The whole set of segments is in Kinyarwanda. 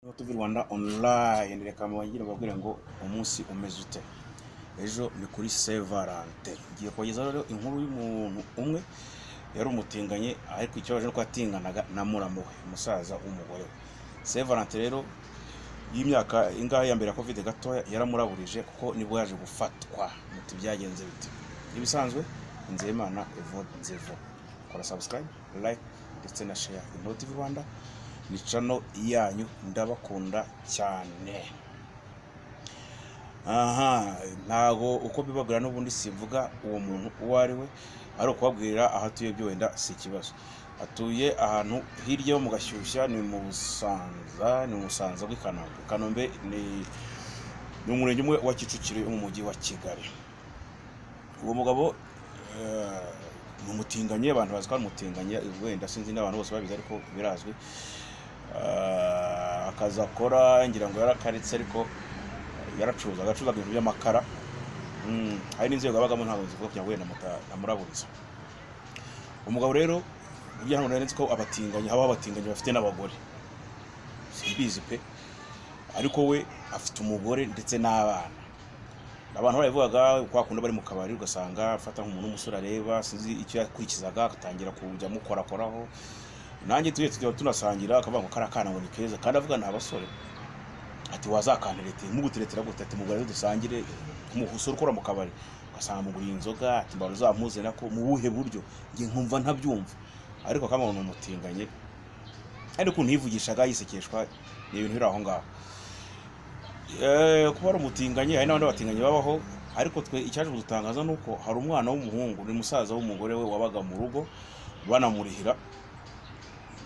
tuba tuva i rwanda online reka mubagire bababwire ngo umunsi umeze ute ejo ni kuri sevarante ngiye kubagezaho rero inkuru y'umuntu umwe yari umutinganye ariko ikibazo nuko yatinganaga na muramu we umusaza w'umugore we sevarante rero y'imyaka ingahe ya mbere ya kovide gatoya yaramuraburije kuko nibwo yaje gufatwa muti byagenze bite ibisanzwe nzeyimana evode nzevo kora sabusikarayibe layike ndetse na sheya inoti rwanda ni cano yanyu ndabakunda cyane aha ntago uko bibabwira n'ubundi sivuga uwo muntu uwo ari we ari ukubabwira aho atuye byo wenda si ikibazo atuye ahantu hirya yo mu gashyushya ni mu busanza ni mu busanza bw'i kanombe kanombe ni ni umurenge umwe wa kicukiro wo mu mujyi wa kigali uwo mugabo eh, ni umutinganye abantu bazi ko ari umutinganye wenda sinzi n'abantu bose babizi ariko birazwi Eh, akazi akora ngira ngo yarakaritse ariko yaracuruza agacuruza ibintu by'amakara Mm, hari n'inzego yabagamo ntabwo zivuga kugira ngo wenda muta- namuraburiza umugabo rero burya hano nari nzi ko abatinganyi habaho abatinganyi bafite n'abagore simbizi pe ariko we afite umugore ndetse n'abana abantu barabivugaga kwa kundi bari mu kabari ugasanga afata nk'umuntu w'umusore areba sinzi icyo yakurikizaga agatangira kujya amukorakoraho nanjye tujye tujya tunasangira akavuga ngo kariya kana ngo ni keza kandi avuga ni abasore ati wazakanterete muguteretera gute ati mugore dusangire umusore ukora mu kabari ugasanga muguriye inzoga ati mbaru uzamuze nako mu buhe buryo njye nkumva ntabyumva ariko akamaro ni umutinganye ariko ukuntu yivugishaga yisekeshwa ni ibintu biri aho ngaho Eh, kuba ari umutinganye hari n'abandi batinganye babaho ariko twe icyaje kudutangaza ni uko hari umwana w'umuhungu ni musaza w'umugore we wabaga mu rugo banamurihira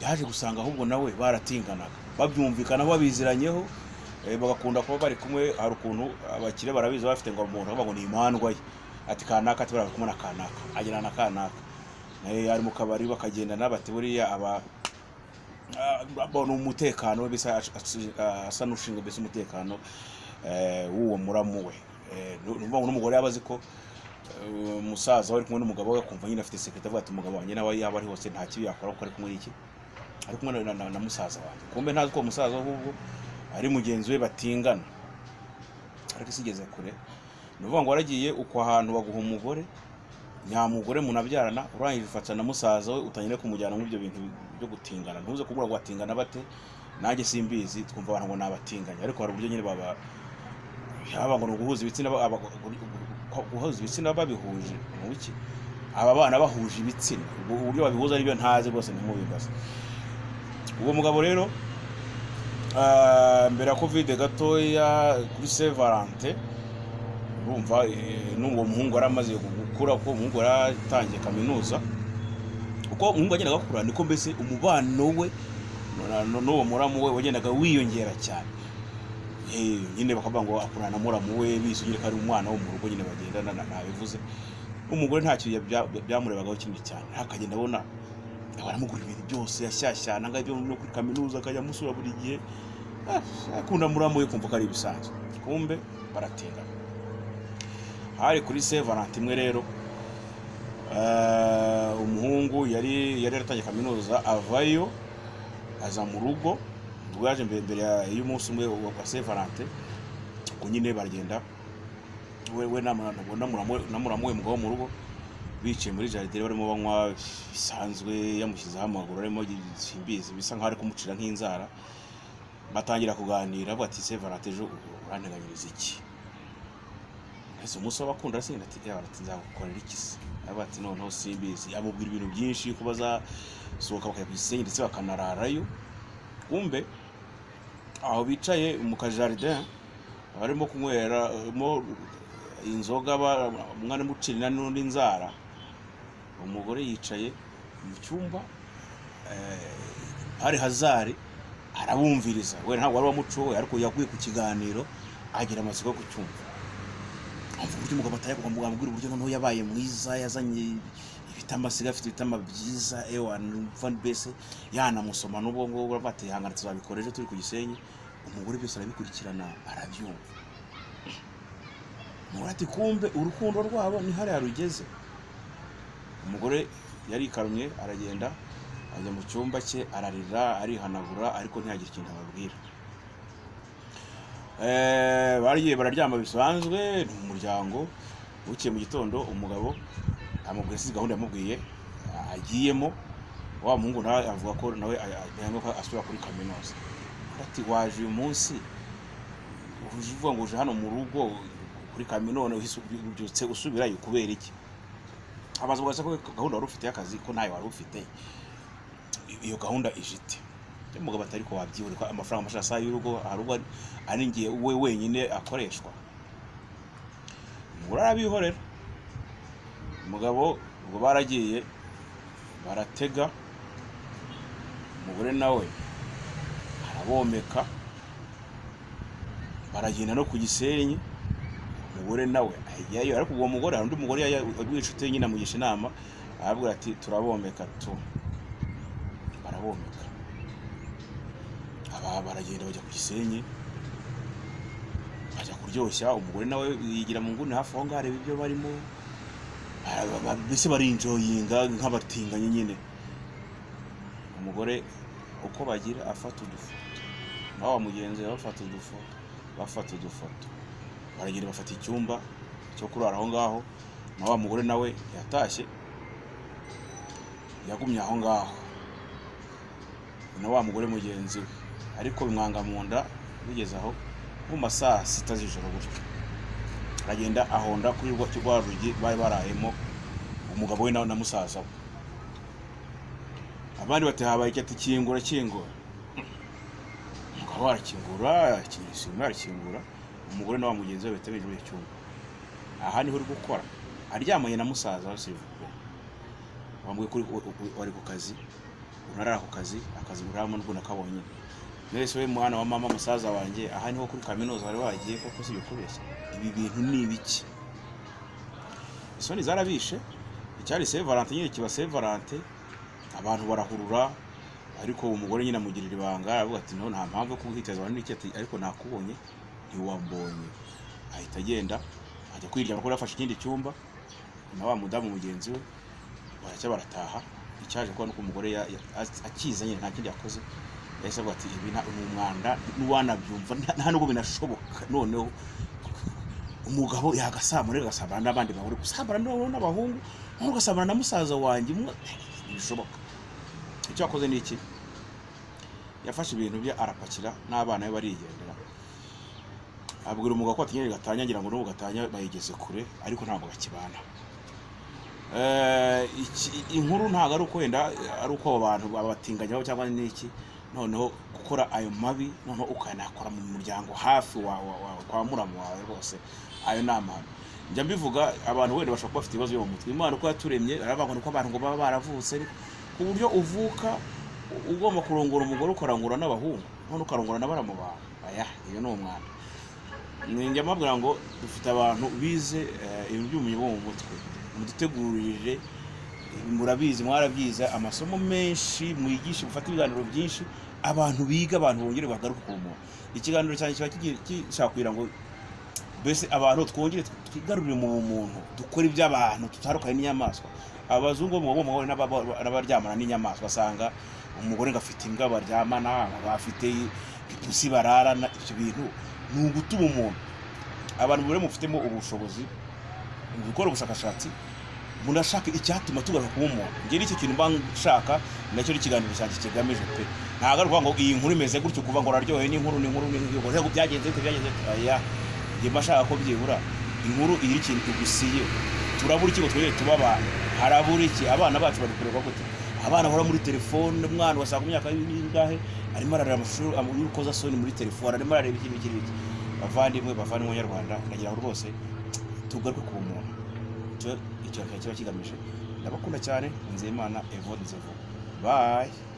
yaje gusanga ahubwo nawe baratinganaga babyumvikana babiziranyeho eh, bagakunda kuba bari kumwe hari ukuntu abakire barabizi baba bafite ngo umuntu aravuga ngo ni imandwa ye ati kanaka ati bari kumwe na kanaka agerana na kanaka nawe ari mu kabari bakagendana bati buriya aba abona umutekano we mbese aca- aci- asa n'ushinzwe mbese umutekano eh, w'uwo muramu we Eh, ni ni ukuvuga ngo n'umugore yaba azi ko eh, umusaza we ari kumwe n'umugabo we akumva nyine afite sekirite avuga ati umugabo wanjye nawe yaba ari hose nta kibi yakora kuko ari kumwe n'iki ari kumwe na, na, na musaza wanjye kumbe ntazi ko uwo musaza ahubwo ari mugenzi we batingana ariko isigeze kure ni ukuvuga ngo waragiye uko ahantu baguha umugore nyamugore munabyarana urangije ufatana na musaza we utangira kumujyana muri ibyo bintu byo gutingana ntuze kubura ngo batingana bate nanjye simbizi twumva abantu ngo ni abatinganya ariko hari uburyo nyine baba yaba ngo ni uguhuza ibitsina ba- aba- gu- guhuza ibitsina babihuje mu biki aba bana bahuje ibitsina ubwo uburyo babihuza aribyo ntazi rwose ntimubibaze uwo mugabo rero ah, mbere ya kovide gatoya kuri sevarante urumva eh, n'uwo muhungu yari amaze gukura kuko umuhungu yari atangiye kaminuza uko umuhungu yagendaga akura niko mbese umubano we na- na- n'uwo muramu we wagendaga wiyongera cyane Eh, nyine bakavuga ngo akurana na muramu we bizi nyine ko ari umwana wo mu rugo nyine bagendana na- ntabivuze umugore ntacyo bya- bya- byamurebagaho kinini cyane akagenda abona baramugura ibintu byose yashyashyana ngabyo no kuri kaminuza akajya amusura buri gihe Ah, akunda muramu we kumva ko ari ibisanzwe kumbe baratingana hari kuri se valentin imwe rero eh, umuhungu yari yari yaratangiye kaminuza avayo aza mu rugo ubwo yaje mbere mbere ya- y'umunsi umwe wa kwa se valentin ubwo nyine baragenda we we na mura- na mura- na muramu we mugabo mu rugo bicaye muri jardin barimo banywa bisanzwe yamushyizeho amaguru arimo simbizi bisa nkaho ari kumucira nk'inzara batangira kuganira avuga ati se valentin ejo uranteganyiriza iki ese umunsi w'abakunda arasinda ati yaba ati nzagukorera iki se yaba ati noneho simbizi amubwira ibintu byinshi ko bazasohoka bakajya ku gisenyi ndetse bakanararayo kumbe aho bicaye mu kajaride barimo kunyweramo inzoga ba- umwana amucirina n'undi nzara umugore yicaye mu cyumba eh, hari hazari arabumviriza we ntabwo wari wamucowe ariko yaguye ku kiganiro agira amatsiko yo kucyumva avuga uburyo umugabo atari bwamubwira uburyo noneho yabaye mwiza yazanye ibitamba asigaye afite ibitamba byiza ewa numva mbese yanamusoma n'ubwo ngubwo uravuga ati ihangane tuzabikora ejo turi ku gisenyi umugore byose arabikurikirana arabyumva umugore ati kumbe urukundo rwabo ni hariya rugeze umugore yarikarumye aragenda ajya mu cyumba cye ararira arihanagura ariko ntiyagira ikintu ababwira Eh, bariye bararyama bisanzwe ni umuryango bukiye mu gitondo umugabo amubwira si gahunda yamubwiye agiyemo wa muhungu nawe avuga ko nawe a- a- yanga ko asubira kuri kaminuza ati waje uyu munsi uje uvuga ngo uje hano mu rugo kuri kaminuza uhise ubyutse usubirayo kubera iki abaza ubaza ko gahunda wari ufite y'akazi ko ntayo wari ufite iyo gahunda ijite umugabo atari ko wabyibura ko amafaranga amashuri asaha y'urugo hari ubwo ari- ari ngiye we wenyine akoreshwa umugore arabihorera umugabo ubwo baragiye baratega umugore nawe arabomeka baragenda no ku gisenyi umugore nawe ajyayo ariko uwo mugore hari undi mugore yari winshuti ye nyine amugisha inama arabwira ati turabomeka tu barabomeka aba baragenda bajya ku gisenyi bajya kuryoshya umugore nawe yigira mu nguni hafi aho ngaho areba ibyo barimo Ara- ba- mbese barinjoyinga nk'abatinganyi nyine umugore uko bagira afata udufoto nawe wa mugenzi we bafata udufoto bafata udufoto baragenda bafata icyumba cyo kurara aho ngaho na wa mugore nawe yatashye yagumye aho ngaho na wa mugore mugenzi we ariko bimwanga mu nda bigeze aho nko mu ma saa sita z'ijoro gutyo aragenda ahonda kuri rwa rwa rugi bari barayemo umugabo we na na musaza we abandi batahabaye iki ati kingura kingura umugabo we arakingura akingira isima arakingura umugore na wa mugenzi we bahita binjira mu cyumba aha niho uri gukora aryamanye na musaza we sirivugo wambuye kuri wari ku kazi unarara ku kazi akazi uraramo n'ubwo kabonye mwese we mwana wa mama musaza wanjye aha niho kuri kaminuza wari wagiye koko si ibikoresho ibi bintu ni ibiki isoni zarabishe icyari sevarante nyine kiba sevarante abantu barahurura ariko umugore nyine amugirira ibanga aravuga ati no nta mpamvu yo kuguhitaza abantu n'iki ati ariko nakubonye ntiwambonye ahita agenda ajya kwiryama kuko yafashe ikindi cyumba na wa mudamu mugenzi we baracya barataha icyaje kuba nuko umugore ya- ya- a- akiza nyine nta kindi yakoze yahise avuga ati ibi nta- ni umwanda n'uwanabyumva nta- nta nubwo binashoboka noneho umugabo yagasamura agasabana n'abandi bagore gusambana n'abahungu n'abahungu noneho ugasambana na musaza wanjye umwe ntibishoboka icyo yakoze ni iki yafashe ibintu bye arapakira n'abana be barigendera abwira umugabo ko atinyagira gatanya ngira ngo n'ubu gatanya bayigeze kure ariko ntabwo bakibana Eh, iki- inkuru ntabwo ari uko wenda ari uko abo bantu babatinganyaho cyangwa n'iki noneho gukora ayo mabi noneho ukanakora mu muryango hafi wa- wa- wa- kwa muramu wawe rwose ayo ni amahano njya mbivuga abantu wenda bashobora kuba bafite ibibazo byo mu mutwe imana uko yaturemye aravuga ngo uko abantu ngo baba baravutse ariko ku buryo uvuka u- ugomba kurongora umugore ukarongora n'abahungu none ukarongora na baramu bawe aya iyo ni umwana njya mbabwira ngo dufite abantu bize eh, ibintu by'ubumenyi bwo mu mutwe mudutegurire murabizi mwarabyize amasomo menshi mwigishe mufate ibiganiro byinshi abantu biga abantu bongere bagaruke ku muntu ikiganiro cyanjye kiba kigiye- gishaka kugira ngo mbese abantu twongere twigarurire mu bumuntu dukore iby'abantu tutandukanye n'inyamaswa abazungu bo mu bagomba guhura n'aba- n'abaryamana n'inyamaswa basanga umugore ngo afite imbwa baryamana bafite ipusi bararana ibyo bintu ni ugutuma umuntu abantu buri mufitemo ubushobozi mu gukora ubushakashatsi munashaka icyatuma tugaruka kuba umuntu njye nicyo kintu mba nshaka nacyo n'ikiganiro cyanjye kigamije pe ntabwo ari ukuvuga ngo iyi nkuru imeze gutyo kuva ngo araryohe n'inkuru n'inkuru n'inkuru ngo byagenze gute byagenze gute oya njye mba nshaka ko byibura inkuru igira ikintu tugusiye turabura iki ngo twongere tuba abantu harabura iki abana bacu bari kureba gute abana bahora muri telefone umwana wasanga imyaka y'ingahe arimo arareba amashuri y'urukozasoni muri telefone arimo arareba iki n'iki n'iki bavandimwe bavandimwe nyarwanda ndagira ngo rwose tugaruke ku bumuntu icyo icyo kiba kigamije ndabakunda cyane nzeyimana evo nzevu bayi